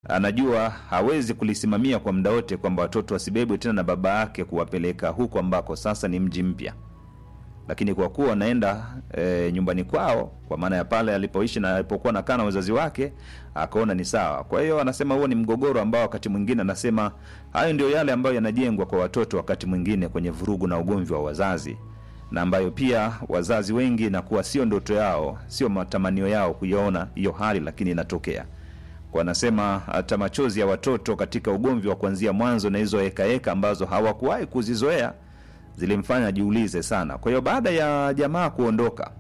anajua hawezi kulisimamia kwa muda wote kwamba watoto wasibebwe tena na baba yake kuwapeleka huko ambako sasa ni mji mpya lakini kwa kuwa wanaenda e, nyumbani kwao kwa maana ya pale alipoishi na alipokuwa nakaa na wazazi wake akaona ni sawa kwa hiyo anasema huo ni mgogoro ambao wakati mwingine anasema hayo ndio yale ambayo yanajengwa kwa watoto wakati mwingine kwenye vurugu na ugomvi wa wazazi na ambayo pia wazazi wengi inakuwa sio ndoto yao sio matamanio yao kuiona hiyo hali lakini inatokea kwa anasema hata machozi ya watoto katika ugomvi wa kuanzia mwanzo na hizo hekaheka ambazo hawakuwahi kuzizoea zilimfanya ajiulize sana kwa hiyo baada ya jamaa kuondoka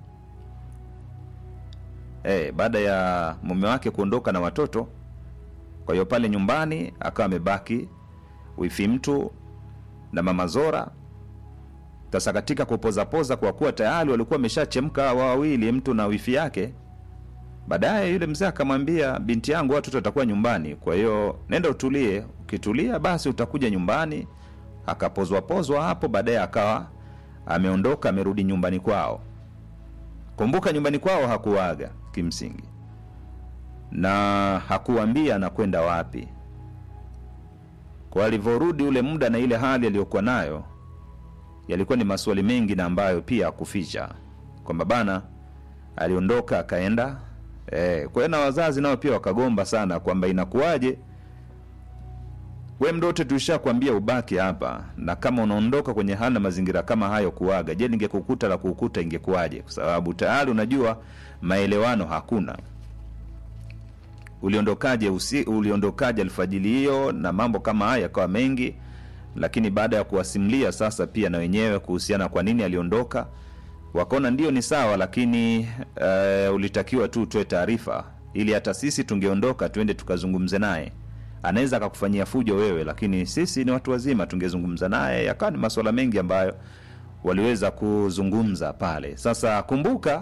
e, baada ya mume wake kuondoka na watoto kwa hiyo pale nyumbani akawa amebaki wifi mtu na mama zora sasa katika kupozapoza kwa kuwa tayari walikuwa wameshachemka hawa wawili mtu na wifi yake baadaye yule mzee akamwambia binti yangu watoto watakuwa nyumbani kwa hiyo nenda utulie ukitulia basi utakuja nyumbani akapozwapozwa hapo baadaye akawa ameondoka amerudi nyumbani kwao kumbuka nyumbani kwao hakuaga kimsingi na hakuambia anakwenda wapi kwa alivyorudi ule muda na ile hali aliyokuwa nayo yalikuwa ni maswali mengi na ambayo pia akuficha kwamba bana aliondoka akaenda e, kwa hiyo na wazazi nao pia wakagomba sana kwamba inakuwaje we mdote tulishakwambia ubaki hapa na kama unaondoka kwenye hali na mazingira kama hayo kuaga je ningekukuta la kukuta ingekuwaje kwa sababu tayari unajua maelewano hakuna uliondokaje usi, uliondokaje alfajili hiyo na mambo kama haya yakawa mengi lakini baada ya kuwasimlia sasa pia na wenyewe kuhusiana kwa nini aliondoka wakaona ndio ni sawa lakini uh, ulitakiwa tu utoe taarifa ili hata sisi tungeondoka tuende tukazungumze naye anaweza akakufanyia fujo wewe lakini sisi ni watu wazima tungezungumza naye yakawa ni maswala mengi ambayo waliweza kuzungumza pale sasa kumbuka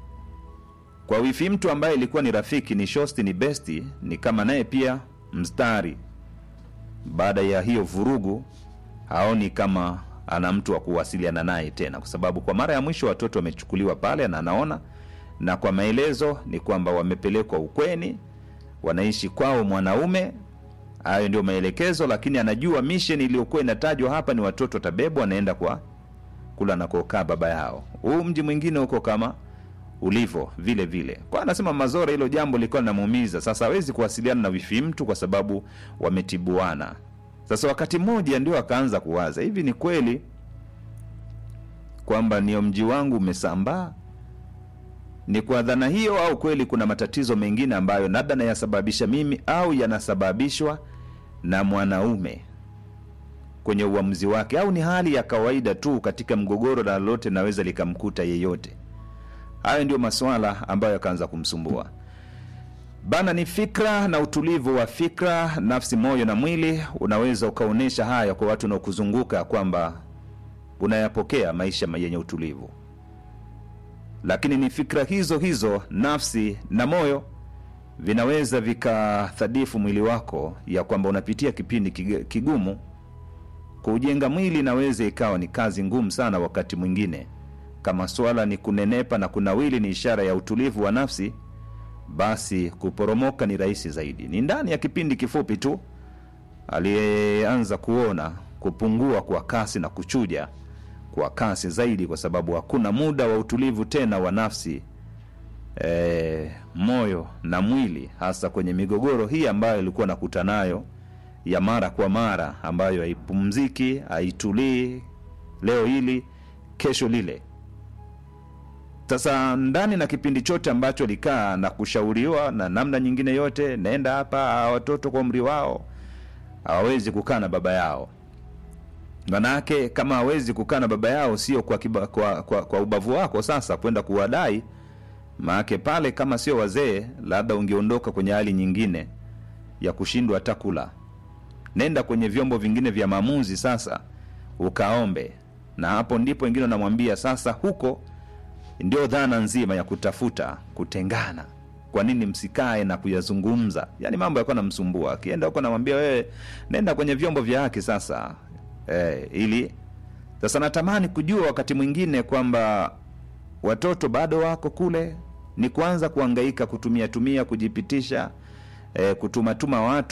kwa wifi mtu ambaye ilikuwa ni rafiki ni shosti ni besti ni kama naye pia mstari baada ya hiyo vurugu haoni kama ana mtu wa kuwasiliana naye tena kwa sababu kwa mara ya mwisho watoto wamechukuliwa pale na anaona na kwa maelezo ni kwamba wamepelekwa ukweni wanaishi kwao mwanaume hayo ndio maelekezo lakini anajua mission iliyokuwa inatajwa hapa ni watoto watabebwa wanaenda kwa kula nakokaa baba yao huu mji mwingine huko kama ulivyo vile vile kwa anasema mazora hilo jambo lilikuwa linamuumiza sasa hawezi kuwasiliana na wifi mtu kwa sababu wametibuana sasa wakati mmoja ndio akaanza kuwaza hivi ni kweli kwamba nio mji wangu umesambaa ni kwa dhana hiyo au kweli kuna matatizo mengine ambayo labda nayasababisha mimi au yanasababishwa na mwanaume kwenye uamuzi wake au ni hali ya kawaida tu katika mgogoro na lolote naweza likamkuta yeyote hayo ndio maswala ambayo yakaanza kumsumbua bana ni fikra na utulivu wa fikra nafsi moyo na mwili unaweza ukaonyesha haya kwa watu unaokuzunguka kwamba unayapokea maisha yenye utulivu lakini ni fikra hizo hizo nafsi na moyo vinaweza vikathadifu mwili wako ya kwamba unapitia kipindi kig- kigumu kuujenga mwili inaweza ikawa ni kazi ngumu sana wakati mwingine kama swala ni kunenepa na kunawili ni ishara ya utulivu wa nafsi basi kuporomoka ni rahisi zaidi ni ndani ya kipindi kifupi tu aliyeanza kuona kupungua kwa kasi na kuchuja kwa kasi zaidi kwa sababu hakuna muda wa utulivu tena wa nafsi e, moyo na mwili hasa kwenye migogoro hii ambayo ilikuwa nakuta nayo ya mara kwa mara ambayo haipumziki haitulii leo hili kesho lile sasa ndani na kipindi chote ambacho alikaa na kushauriwa na namna nyingine yote naenda hapa hawa watoto kwa umri wao hawawezi kukaa na baba yao manake kama hawezi kukaa na baba yao sio kwa, kiba, kwa, kwa, kwa ubavu wako sasa kwenda kuwadai maake pale kama sio wazee labda ungeondoka kwenye hali nyingine ya kushindwa hata kula nenda kwenye vyombo vingine vya maamuzi sasa ukaombe na hapo ndipo wengine wanamwambia sasa huko ndio dhana nzima ya kutafuta kutengana kwa nini msikae na kuyazungumza yaani mambo yakuwa namsumbua akienda huko namwambia wewe nenda kwenye vyombo vya haki sasa eh, ili sasa natamani kujua wakati mwingine kwamba watoto bado wako kule ni kuanza kuangaika kutumia tumia kujipitisha eh, kutumatuma watu